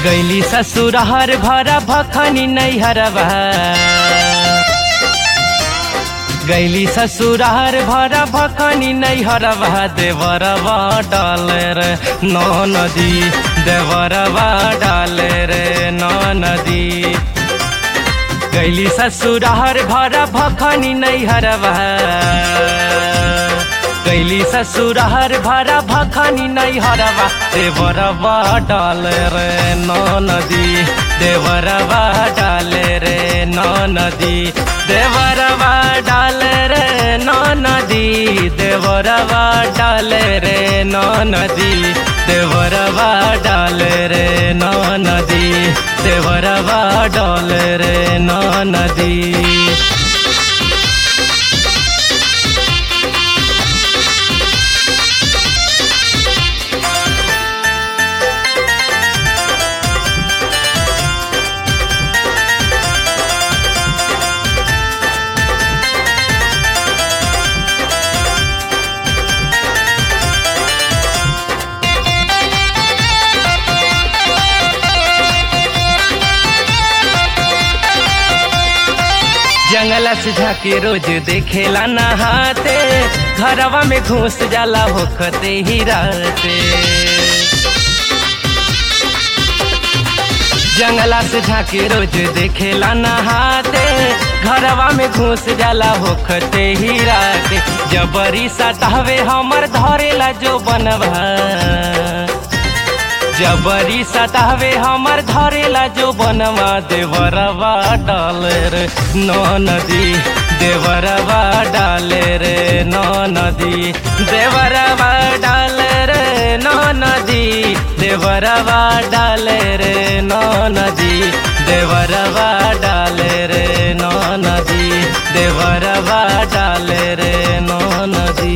गैली ससुरहर भरा भखनी नैहरवा गैली ससुरहर भरा भखनी नैहरवा देवरवा डाले रे नौ नदी देवरवा डाले रे नौ नदी गैली ससुरहर भरा भखनी नैहरवा गैली ससुरहर भरा भखनी नैहरवा देवरवा डाले रे नौ नदी देवरवा डाले रे नौ नदी देवरवा डाले रे नौ नदी देवरवा डाले रे नौ नदी देवरवा डाले रे नौ नदी देवरवा डाले रे नौ नदी जंगला से झाके रोज देखेला नहाते घरवा में घुस जाला होखते ही रहते जंगला से झाके रोज देखेला नहाते घरवा में घुस जाला होखते ही रहते जबरी सतावे हमर धरेला जो बनवा जबरी सतावे हमर धरेला जो बनवा देवरवा डाले रे नौ नदी देवरवा डाले रे नौ नदी देवरवा डाले रे नौ नदी देवरवा डाले रे नौ नदी देवरवा डाले रे नौ नदी देवरवा डाले रे नौ नदी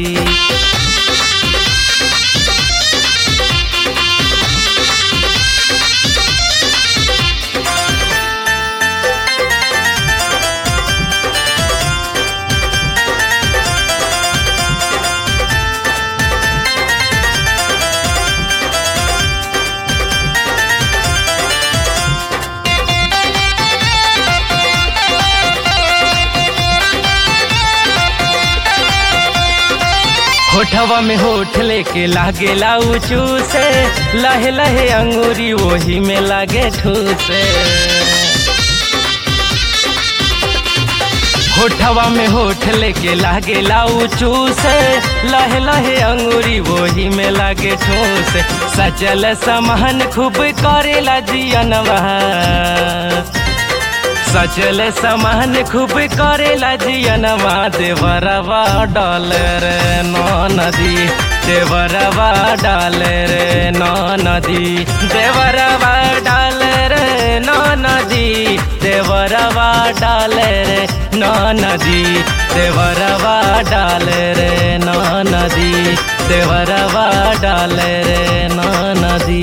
होठवा में होठ लेके लागेला ऊँचू से लहे लहे अंगूरी वही में लागे ठूसे होठवा में होठ लेके लागेला ऊँचू से लहे लहे अंगूरी वही में लागे ठूस सचल समहन खूब करेला जियनवा सचल समान खूब करेला जियनवा देवरवा डाले रे नौ नदी देवरवा डाले रे नौ नदी देवरवा डाले रे नौ नदी देवरवा डाले रे नौ नदी देवरवा डाले रे नौ नदी देवरवा डाले रे नौ नदी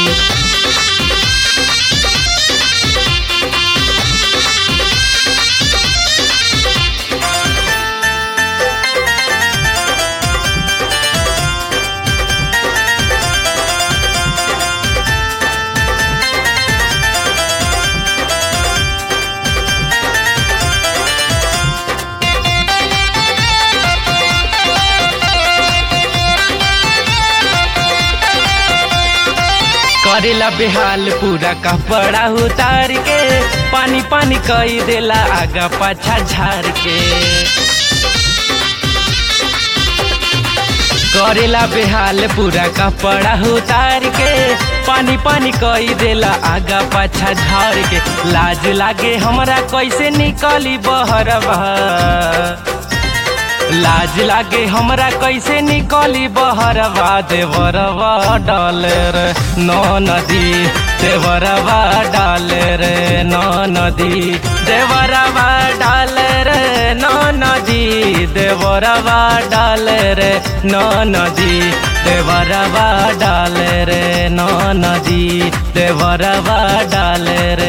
करेला बेहाल पूरा कपड़ा उतार के पानी पानी कई देला आगा पाछा झार के करेला बेहाल पूरा कपड़ा उतार के पानी पानी कई देला आगा पाछा झार के लाज लागे हमरा कैसे निकली बहरवा लाज लागे हमरा कैसे निकली बहरवा देवरवा डाले रे नौ नदी देवरवा डाले रे नौ नदी देवरवा डाले रे नौ नदी देवरवा डाले रे नौ नदी देवरवा डाले रे नौ नदी देवरवा डाले रे